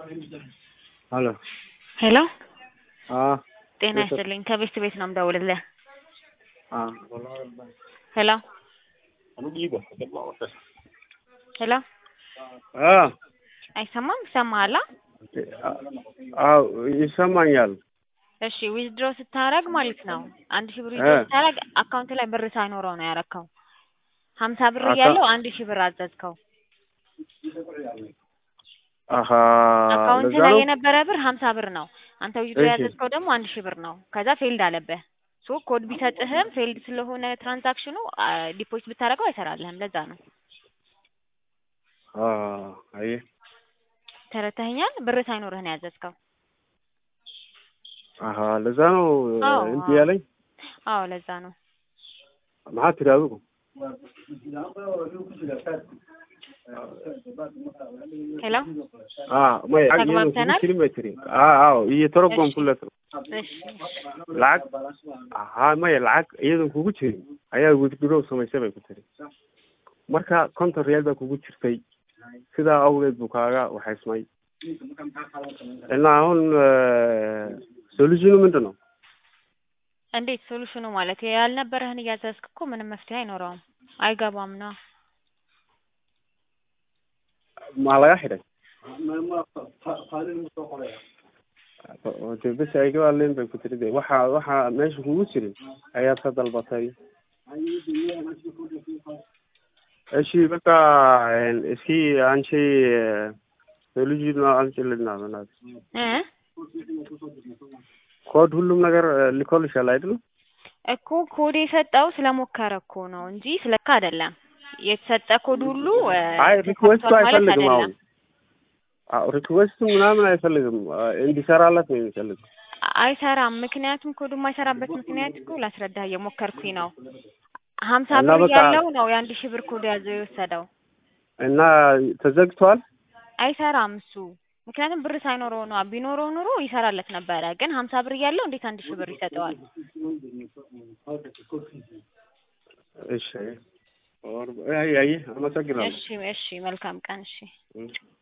ሄሎ ሄሎ አዎ ጤና ይስጥልኝ ከቤስት ቤት ነው የምደውልልህ። ሄሎ ሄሎ አዎ አይሰማም? ይሰማሃል? አዎ ይሰማኛል። እሺ ዊዝድሮ ስታረግ ማለት ነው አንድ ሺህ ብር ዊዝድሮ ስታረግ አካውንት ላይ ብር ሳይኖረው ነው ያረከው። ሀምሳ ብር አካ- እያለው አንድ ሺህ ብር አዘዝከው። አሀ አካውንት ለዛ ላይ ነው የነበረ ብር ሀምሳ ብር ነው። አንተ ዊዝድሮ እሺ። ያዘዝከው ደግሞ አንድ ሺህ ብር ነው። ከዛ ፌልድ አለብህ። ሶ ኮድ ቢሰጥህም ፌልድ ስለሆነ ትራንዛክሽኑ ዲፖዚት ብታደርገው አይሰራልህም። ለዛ ነው አ አየህ ተረተኸኛል። ብር ሳይኖርህ ነው ያዘዝከው። አሀ ለዛ ነው አዎ እንት አዎ ያለኝ አዎ ለዛ ነው። maxaa tiri adigu ሄሎ ah maya lacag iyada kugu ተግባብተናል? jirin bay tiri ah aw iyo torogon እሺ kulet እሺ lacag ha maya lacag iyadan kugu jirin ayaa withdraw samaysay bay ku tiri marka konton real baa kugu jirtay sidaa awgeed buu kaaga waxaysmay እና አሁን ሶሉሽኑ ምንድን ነው እንዴት ሶሉሽኑ ማለት ያልነበረህን እያዘዝክ እኮ ምንም መፍትሄ አይኖረውም። አይገባም ነው maa laga xidhay de bes aygaalen bay ku tiri de waxa waxa meesha kugu jirin ayaad ka dalbatay እሺ በቃ እስኪ አንቺ ሶሉሽኑ አንቺ ልናመናት እ ኮድ ሁሉም ነገር ልኮልሻል አይደል እኮ ኮድ የሰጠው ስለሞከረ እኮ ነው እንጂ ስለካ አይደለም። የተሰጠ ኮድ ሁሉ እ አይ ሪክዌስቱ ተሳክቷል ማለት አይፈልግም አሁን አይደለም። አዎ ሪክዌስቱ ምናምን አይፈልግም እንዲሰራላት ነው የሚፈልግ አይሰራም። ምክንያቱም ኮዱ የማይሰራበት ምክንያት እኮ ላስረዳህ እየሞከርኩኝ ነው። ሀምሳ እና ብር በቃ ያለው ነው የአንድ ሺህ ብር ኮድ ያዘው የወሰደው። እና ተዘግቷል አይሰራም እሱ ምክንያቱም ብር ሳይኖረው ነው። ቢኖረው ኑሮ ይሰራለት ነበረ። ግን ሀምሳ ብር እያለው እንዴት አንድ ሺህ ብር ይሰጠዋል? እሺ አይ አይ አመሰግናለሁ እሺ እሺ፣ መልካም ቀን። እሺ